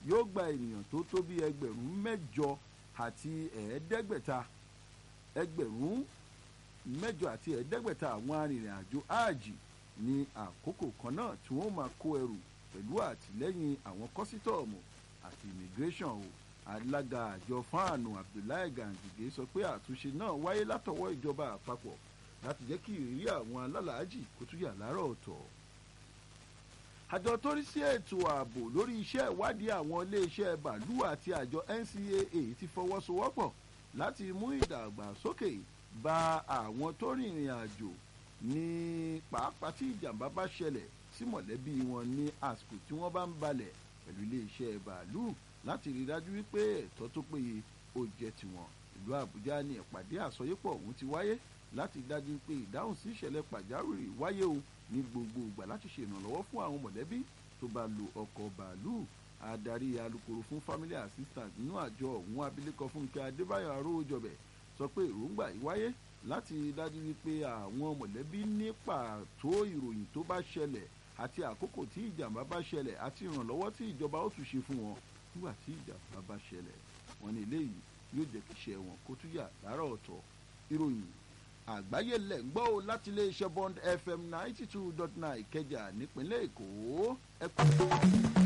yóò gba ènìyàn tó tó bí ẹgbẹ̀rún mẹ́jọ àti ẹ̀ẹ́dẹ́gbẹ̀ta ẹgbẹ̀rún mẹ́jọ àti ẹ̀ẹ́dẹ́gbẹ̀ta àwọn arìnrìn-àjò áàjì ní àkókò kan náà tí wọ́n máa kó ẹrù pẹ̀lú àtìlẹ́yìn àwọn kọ́sítọ́ọ̀mù àti immigration o alága àjọ fáànù abdullahi gangige sọ pé àtúnṣe náà wáyé látọwọ́ ìjọba àpapọ̀ láti jẹ́ kí ìrírí àwọn alálàájì kó tún yà láàárọ̀ ọ̀tọ̀ àjọ tó rí sí ètò ààbò lórí iṣẹ́ ìwádìí àwọn iléeṣẹ́ bàálù àti àjọ ncaa ti fọwọ́sowọ́pọ̀ láti mú ìdàgbàsókè bá àwọn tó rìnrìn àjò ní pàápàá tí ìjàmbá bá ṣẹlẹ̀ sí mọ̀lẹ́bí wọn ní àsìkò tí wọ́n bá ń balẹ̀ pẹ̀lú iléeṣẹ́ bàálù láti rí dájú wípé ẹ̀tọ́ tó péye ó jẹ́ tiwọn ìlú àbújá ní ìpàdé àsọyépọ̀ ọ̀hún ti wáyé láti dájú pé ìdáhùn sí ìṣẹ̀lẹ̀ pàjáwìrì wáyé o ní gbogbo ìgbà láti ṣe ìrànlọ́wọ́ fún àwọn mọ̀lẹ́bí tó bá lo ọkọ̀ bàálù adarí alukoro fún family assistant nínú àjọ ọ̀hún abilékọ fúnkẹ́ adébáyọ̀ aróòjọbẹ̀ sọ pé èròǹgbà yìí wáyé láti dájú wípé àwọn mọ̀lẹ́bí ní pàtó ìròyìn tó bá ṣẹlẹ̀ àti àkókò tí ìjàmbá bá ṣẹlẹ̀ àti ìrànlọ́wọ́ tí ìjọba ó tún ṣe fún wọn nígbà tí ìjàmbá bá ṣẹlẹ̀ wọn ní eléyìí yóò jẹ́ kí iṣẹ́ wọn kó tún yà láàárọ̀ ọ̀tọ̀ ìròyìn àgbáyé lẹ̀ ń gbọ́ o láti iléeṣẹ́ bond fm ninety two dot nine ìkẹjà nípínlẹ̀ èkó ẹ kú.